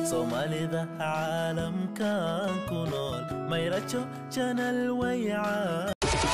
soomaalida caalamkan ku nool mayrajo janal wayca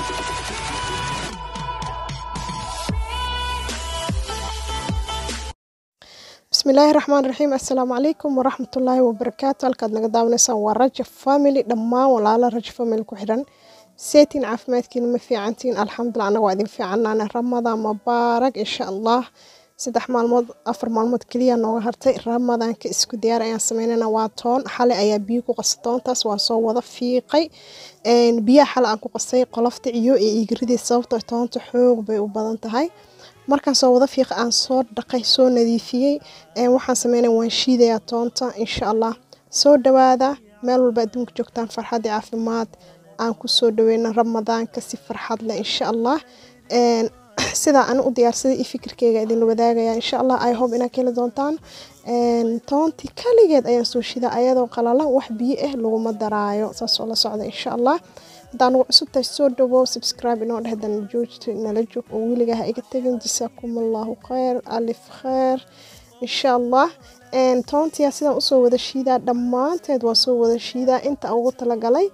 bismillaahi raxmaan raxiim assalaamu calaykum waraxmatullaahi wabarakaatu halkaad naga daawanaysaan waa raja family dhammaan walaala raja family ku xidhan seetiin caafimaadkiina ma fiicantiin alxamdulilah anaga waa idin fiicanaana ramadaan mubaarak insha allah saddex maalmood afar maalmood keliya nooga hartay ramadaanka isku diyaar ayaan sameynana waa toon xale ayaa biyo ku qasa toontaas waa soo wada fiiqay biyaha xale aan ku qasay qolofta ciyo iyo iigridii sababtoo toonta xoog bay u badan tahay markaan soo wada fiiqa aan soo dhaqay soo nadiifiyey waxaan sameynaya waan shiidayaa toonta insha allah soo dhawaada meel walba adduunka joogtaan farxad iyo caafimaad aan kusoo dhaweyna ramadaanka si farxad leh insha allah sidaa ani u diyaarsaday iyo fikirkeyga idinla wadaagaya insha allah i hope inaad ka heli doontaan toontii kaligeed ayaan soo shidaa ayadoo qalalan wax biyo ah laguma daraayo saasoo la socda insha allah hadaa nagu cusub tahay soo dhawow subscribe inoo dhehdan joogta nala joog oo weligaa ha iga tegin jasaakum allahu khayr alif khayr insha allah toontiyaa sidaan usoo wada shiidaa dhammaanteed waa soo wada shiidaa inta ugu talagalay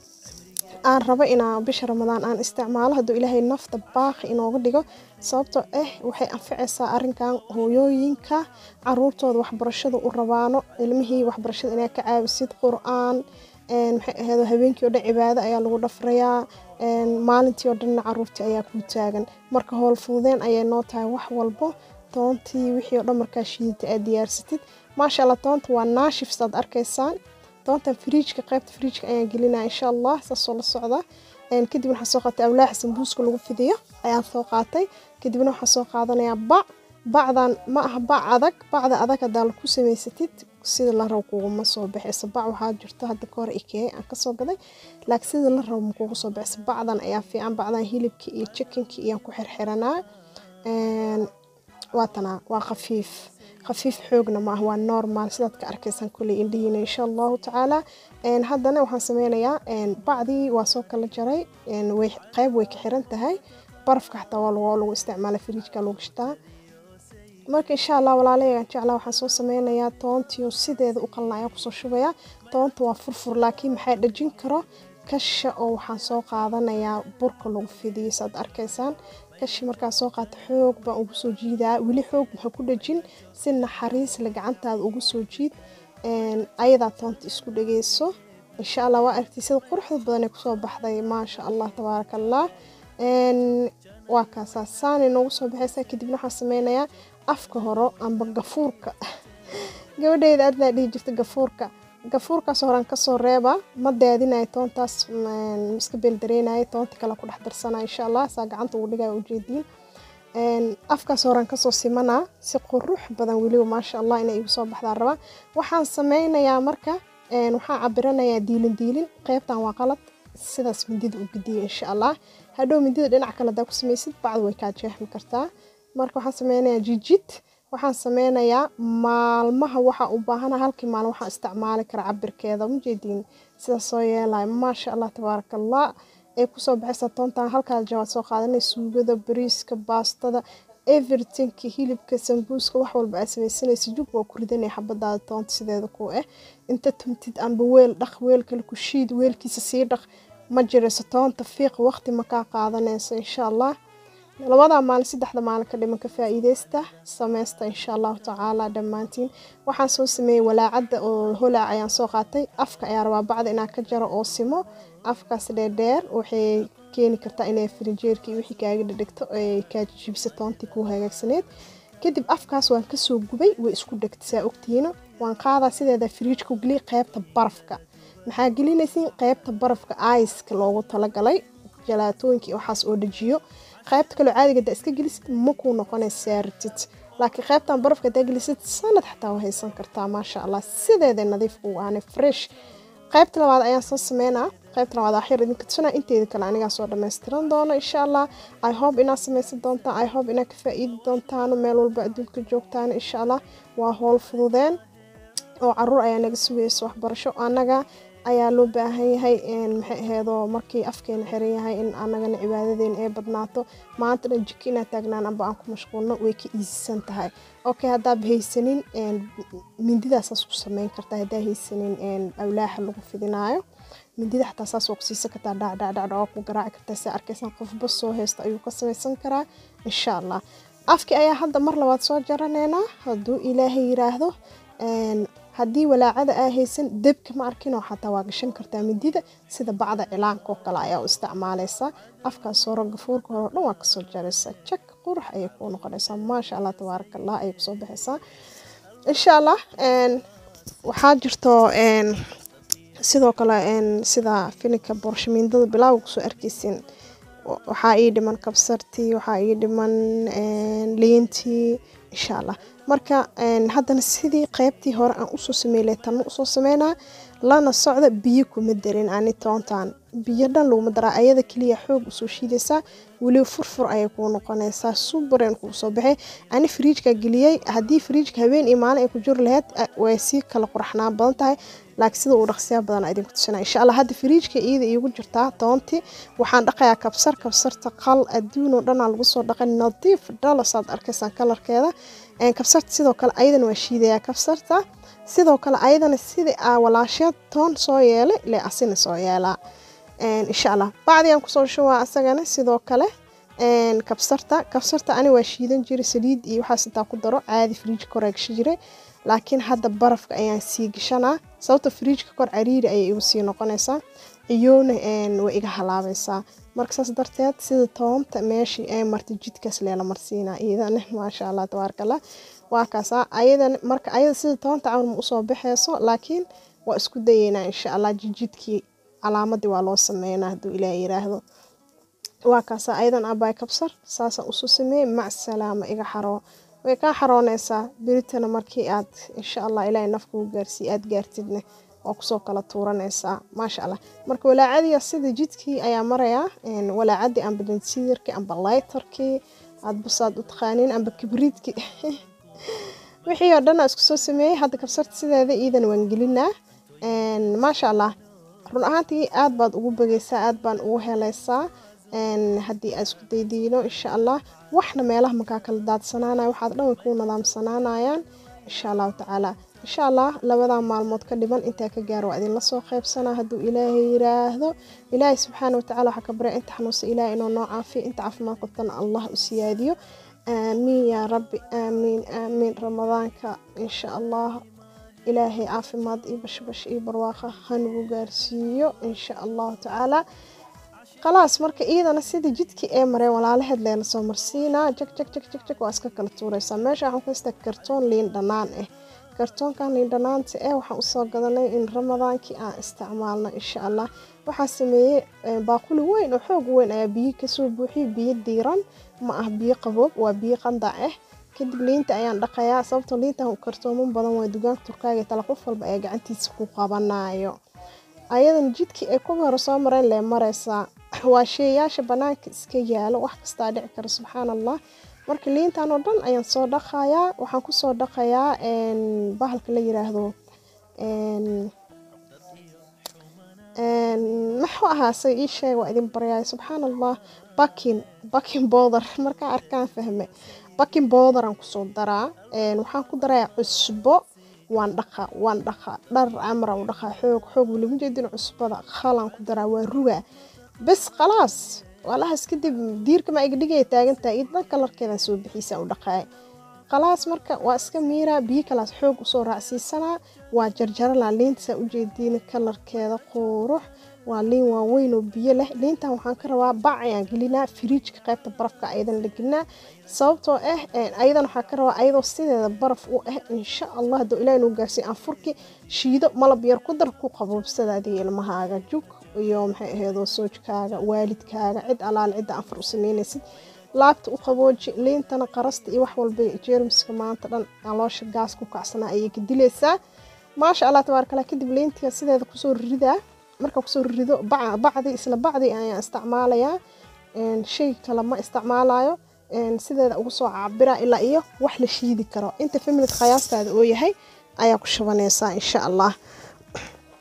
aan rabo inaa bisha ramadaan aan isticmaalo hadduu ilaahay nafta baaqi inooga dhigo sababtoo ah waxay anficaysaa arinkan hooyooyinka caruurtooda waxbarashada u rabaano ilmihii waxbarashada inaa ka caawisid qur-aan maxay ahayd habeenkii oo dhan cibaado ayaa lagu dhafrayaa maalintii oo dhanna caruurtii ayaa kuu taagan marka howl fududeen ayay noo tahay wax walbo toontii wixii oo dhan markaa shiidata aad diyaarsatid maasha allah toonta waa naashif saad arkaysaan toontan firiijka qaybta firiijka ayaan gelinaya insha allah saasoo la socda kadib waxaan soo qaatay awlaaxa sambuuska lagu fidiyo ayaan soo qaatay kadibna waxaan soo qaadanayaa bac bacdan ma aha bac adag bacda adag hadaa laku samaysatid sida la rabo kuguma soo baxayso bac waxaa jirto hadda ka hor ikee aan kasoo gaday laakiin sida la rabo ma kugu soo baxayso bacdan ayaa fiican bacdan hilibka iyo chickenka iyaan ku xirxiranaa waatanaa waa khafiif khafiif xoogna maaha waa normal sidaad ka arkaysaan kuley indhihiina insha allahu tacaala haddana waxaan sameynayaa bacdii waa soo kala jaray qeyb way ka xiran tahay barafka xataa waa lagu isticmaala firiijka lagu shitaa marka insha allah walaalayagan jeclaa waxaan soo sameynayaa toontiyo sideeda u qalna ayaan kusoo shubayaa toonta waa furfur laakiin maxaa dhajin karo kasha oo waxaan soo qaadanayaa burka lagu fidiyo saad arkaysaan kashi markaa soo qaata xoog baan ugu soo jiidaa weli xoog maxaa ku dhajin si naxariis le gacantaada ugu soo jiid ayadaa toonta isku dhageyso insha allah waa aragtay sida quruxda badan ee kusoo baxday maasha allah tabaaraka allah waa kaasaa saanay noogu soo baxaysaa kadibna waxaan sameynayaa afka horo amba gafuurka gabadheyda aadnaa dhihi jirta gafuurka gafuurkaas horaan kasoo reeba ma daadinayo toontaas iska beeldareynayo toonta kale ku dhex darsanaya insha allah saa gacanta ugu dhigaya ujeediin afkaas horaan kasoo simanaa si qurux badan weliba maasha allah inay igu soo baxdaan rabaa waxaan sameynayaa marka waxaan cabiranayaa diilin diilin qeybtan waa qalad sidaas mindida u gediya insha allah hadhow mindida dhinac kale hadaa ku samaysid bacdu way kaa jeexmi kartaa marka waxaan sameynayaa jijid waxaan sameynayaa maalmaha waxaa u baahana halkii maalin waxaan isticmaali kara cabirkeeda mujeediin sidaas soo yeelaya maasha allah tabaaraka allah ee kusoo baxaysa toontan halkaa jawaad soo qaadanay suugada bariiska baastada everythingka hilibka sambuuska wax walba aad sameysanaysa jug waa ku ridanaya xabadaada toonta sideeda ku ah inta tumtid amba weel dhaq weel kale ku shiid weelkiisa sii dhaq ma jirayso toonta fiiq waqti ma kaa qaadanayso insha allah labadaa maalin saddexda maalin ka dhiman ka faa-iideysta sameysta insha allahu tacaala dhammaantiin waxaan soo sameeyey walaacadda oo holaac ayaan soo qaatay afka ayaa rabaa bacda inaa ka jaro oo simo afkaas dheerdheer waxay keeni kartaa inay frinjeerkii wixii kaaga dhadhigto ay kaa jibisa toontii kuu hagaagsaneed kadib afkaas waan kasoo gubay way isku dhegtay saa ogtihiina waan qaadaa sideeda firiijka geliy qeybta barafka maxaa gelinaysiin qeybta barafka aiska loogu talagalay jalaatooyinkii waxaas oo dhajiyo qaybta kaloo caadiga hadaa iska gelisid ma kuu noqonaysa saaratid laakiin qaybtan barafka hadaa gelisid sanad xataa waa haysan kartaa maasha allah sideeda nadiif uu aanay fresh qaybta labaad ayaan soo sameynaa qaybta labaad axyar idinka tusanaa inteeda kale anigaa soo dhammaystiran doono insha allah i hope inaad samaysan doontaan i hope inaad ka faa-iidi doontaan meel walba adduunka joogtaan insha allah waa howl fududeen oo caruur ayaa naga sugaysa waxbarasho annaga ayaa loo baahan yahay maxay aheedoo markii afkeena xiran yahay in anagana cibaadadeena ay badnaato maanta dhan jiko inaad taagnaan amba aan ku mashquulno way ka iisisan tahay okay haddaad haysanin mindidaasaas ku sameyn kartaa haddaa haysanin awlaaxa lagu fidinaayo mindida xataa saas oo kusiisan kartaa dhacdhacdhacdha oo ku garaaci kartaa si arkaysan qofba soo haysta ayuu ka samaysan karaa insha allah afki ayaa hadda mar labaad soo jaraneynaa hadduu ilaahay yiraahdo haddii walaacada aa haysan debka ma arkinoo xataa waa gashan kartaa midida sida bacda cilaanka oo kale ayaa u isticmaalaysaa afkaas hore gafuurka hore o dhan waa kasoo jaraysaa jak qurux ayay kuu noqonaysaa maasha allah tabaaraka allah ayay kusoo baxaysaa insha allah waxaa jirto sidoo kale sida filinka boorshamiindada bilaawa kusoo arkeysin waxaa ii dhiman kabsartii waxaa ii dhiman liintii insha allah marka haddana sidii qeybtii hore aan usoo sameyle tanna usoo sameynaa lana socda biyo kuma darin ani toontan biyo dhan laguma daraa ayada keliya xoog usoo shiidaysaa weliba furfur ayay kuu noqonaysaa subaran kuu soo baxay ani fariijka geliyey haddii fariijka habeen iyo maalin ay ku jiri lahayd way sii kala quraxnaan badan tahay laakiin sida uu dhaqsiyaa badan idinku tusina insha allah hadda fariijka iyada iigu jirtaa toontii waxaan dhaqayaa kabsar kabsarta qal adduun oo dhanaa lagu soo dhaqay nadiif dhalasaad arkaysaan kalarkeeda kabsarta sidoo kale ayadana waa shiidayaa kabsarta sidoo kale ayadana sidii aa walaasheed toon soo yeelay ile asina soo yeelaa insha allah bacdigaan kusoo shubaa asagana sidoo kale kabsarta kabsarta ani waa shiidan jiray saliid iyo waxaas intaa ku daro caadi fariijka kor aa gashi jiray laakiin hadda barafka ayaan sii gashanaa sababta fariijka kor cariiri ayay igu sii noqonaysaa iyowna way iga halaabaysaa marka saas darteed sida toonta meeshii ay martay jidkaas leela marsiinaa iyadana maasha allah tabaaraka allah waa kaasaa ayadan marka ayada sida toonta camal ma usoo baxayso laakiin waa isku dayeynaa insha allah jijidkii calaamadii waa loo sameynaa hadduu ilaah yiraahdo waa kaasaa ayadan abaay kabsar saasaan usoo sameeyey mac salaama iga xaroo way kaa xaroonaysaa beritana markii aad insha allah ilaahay nafkuu gaarsiiy aad gaartidne waa kusoo kala tuuranaysaa maasha allah marka walaacadiya sida jidkii ayaa marayaa walaacadii amba dansiirkii amba laytarkii aadbasaad u taqaaniin amba kibriidkii wixii oo dhan aa isku soo sameeyey hadda kabsarta sideeda iidan waan gelinaa maasha allah run ahaantii aad baad ugu bagaysaa aad baan ugu helaysaa haddii aad isku daydiino insha allah waxna meelaha makaa kala daadsanaanaya waxaad dhan way kuu nadaamsanaanayaan insha allahu tacaala insha allah labadaa maalmood ka dhiban intaa ka gaaro waa idinla soo qaybsanaa hadduu ilaahay yiraahdo ilaahay subxaana watacaala waxaa ka barya inta xanuunsa ilaahay inuu noo caafiyo inta caafimaad qabtana allah u siyaadiyo aamiin yaa rabbi aamiin aamiin ramadaanka insha allah ilaahay caafimaad iyo bashbash iyo barwaaqa hanugu gaarsiiyo insha allahu tacaala khalaas marka iyadana sida jidkii ee mareen walaalaheed leela soo marsiinaa jag jag jag jag jag waa iska kala tuuraysaa meesha waxaan ku haystaa kartoon liin dhanaan ah kartoonkan liin dhanaanta eh waxaan usoo gadanay in ramadaankii aan isticmaalno insha allah waxaa sameeyey baaquli weyn oo xoog weyn ayaa biyo kasoo buuxiyey biyo diiran ma ah biyo qaboob waa biyo qandac ah kadib liinta ayaan dhaqayaa sababtoo liintan kartooman badan waa dugaanka turkaaga tala qof walba ee gacantiisa ku qabanayo ayadan jidkii ay kuwa hore soo mareen lee maraysaa waa sheeyaasha banaanka iska yaalo wax kastaa dhici kara subxaan allah marka liintan oo dhan ayaan soo dhaqayaa waxaan kusoo dhaqayaa bahalka la yiraahdo maxuu ahaa say ii sheeg waa idin baryaay subxaan allah bakin bakin bowdar markaa arkaan fahme bakin bowdaraan kusoo daraa waxaan ku darayaa cusbo waan dhaqa waan dhaqa dhar camra u dhaqa xoog xoog weliba jeedin cusbada khalaan ku daraa waa rugaa bes khalaas walahaas kadib diirka ma iga dhigaya taagantahay iyo dhan kalarkeedan soo bixiisa u dhaqaay khalaas marka waa iska miiraa biyo kalaas xoog usoo raacsiisanaa waa jarjaralaa liinta saa ujeediina kalarkeeda qurux waa liin waaweyn oo biyo leh liintan waxaan ka rabaa bac ayaan gelinaa firiijka qaybta barafka ayadan la gelinaa sababtoo ah ayadan waxaan ka rabaa ayadoo sideeda baraf u ah insha allah hadduu ilaah inuu gaarsiiyo anfurki shiido malab yar ku dar ku qaboobsada adiga ilmahaaga jug iyo maxay ahaydoo soojkaaga waalidkaaga cid alaal cidda anfur u sameynaysid laabta u qabooji liintana qarasta iyo wax walba jeermiska maanta dhan caloosha gaas ku kacsanaa ayay ka dilaysaa maasha allah tabaaraka allah kadib liintiga sideeda kusoo ridaa marka kusoo rido bacdi isla bacdi ayaan isticmaalayaa shay kale ma isticmaalayo sideeda ugu soo cabira ilaa iyo wax la shiidi karo inta familka khayaastaada oo yahay ayaa ku shubanaysaa insha allah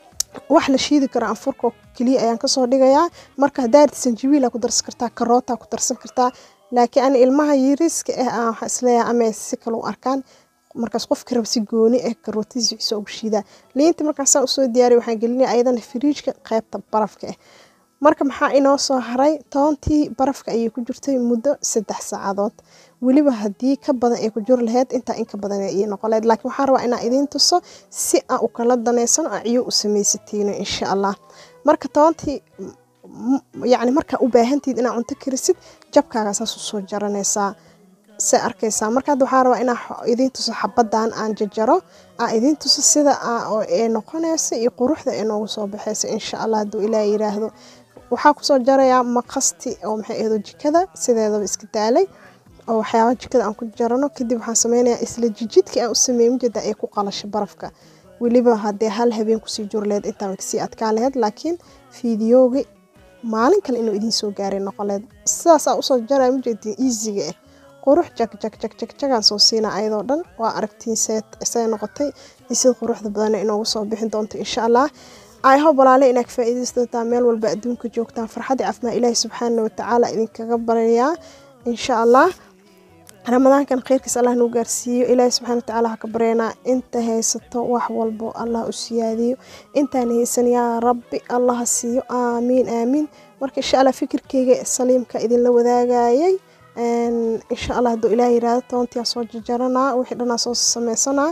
wax la shiidi karo anfurka keliya ayaan kasoo dhigayaa marka haddaad sanjabiila ku darsan kartaa karoota ku darsan kartaa laakiin ani ilmaha yariiska ah aan waxaa isleeyahay ama si kale u arkaan markaas qofka raba si gooni ah karootadiisa ugu shiidaa liinta markaasaan usoo diyaariya waxaan gelinaya ayadana firiijka qaybta barafka ah marka maxaa inoo soo haray toontii barafka ayay ku jirtay muddo saddex saacadood weliba haddii ka badan ay ku jiri lahayd intaa in ka badan ii noqoleed laakiin waxaan rabaa inaan idiin tuso si aan u kala danaysan oo ciyo u samaysatiino insha allah marka toontii yacni markaa u baahantiid inaad cunto karisid jabkaaga saas usoo jaranaysaa se arkaysaa marka hadda waxaan rabaa inaan idiin tuso xabadan aan jajaro aan idiin tuso sida ee noqonaysa iyo quruxda ee noogu soo baxaysa insha allah hadduu ilaah yiraahdo waxaa kusoo jarayaa maqasti oo maxay ahdo jikada sideedaba iska daalay oo waxyaaba jikada aan ku jarano kadib waxaan sameynayaa isla jijidkii aan u sameeyey mujeda ay ku qalashay barafka weliba haddee hal habeen kusii juri lahayd intaa kasii adkaan lahayd laakiin fiidiyoogi maalin kale inuu idiin soo gaaray noqon lahayd sidaasaa usoo jaraya mujeedin easyga ah qurux jag jag jag jag jagaan soo siinaa ayadoo dhan waa aragtiin seed say noqotay iyo sida quruxda badan inoogu soo bixin doonto insha allah ayhob walaale inaad ka faa'iidaysan doontaa meel walba adduunka joogtaan farxadii caafimaad ilaahi subxaana watacaala idinkaga baryayaa insha allah ramadaankan kheyrkiis allah nuu gaarsiiyo ilaahi subxana watacaala ha ka baryanaa inta haysato wax walbo allah u siyaadiyo intaan haysan yaa rabbi allah ha siiyo aamiin aamiin marka insha allah fikirkeyga saliimka idinla wadaagayay insha allah hadduu ilaah yiraahdo toontiyaa soo jajaranaa wixii dhanaa soo sameysanaa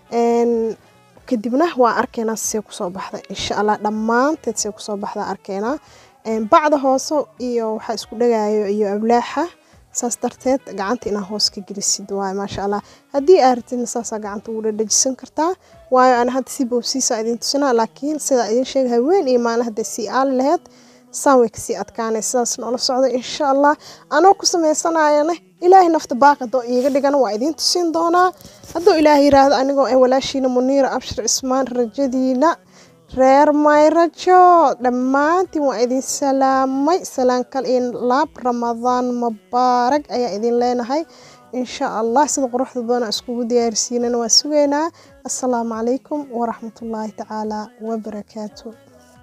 kadibna waa arkeynaa see kusoo baxda insha allah dhammaanteed see kusoo baxda arkeynaa bacda hoose iyo waxaa isku dhagaayo iyo ablaaxa saas darteed gacanta inaa hoos ka gelisid waayo maasha allah haddii aa ratidna saasaa gacanta ugu dhadhajisan kartaa waayo ana hadda si boobsiisa idiin tusinaa laakiin sidaa idiin sheega haween iyo maalin hadday sii aali lahayd saan way kasii adkaanay sidaas noola socda insha allah anoo ku sameysanayana ilaahay nafta baaqado iiga dhigan waa idiin tusin doonaa hadduu ilaah yiraahdo anigoo ah walaashiina muniira abshir cismaan rajadiina reer mayrajo dhammaantiin waa idin salaamay salaankal iyo laab ramadaan mubaarag ayaa idin leenahay insha allah sida quruxda badan iskugu diyaarsiinana waa sugaynaa assalaamu calaykum waraxmatullaahi tacaala wabarakaatu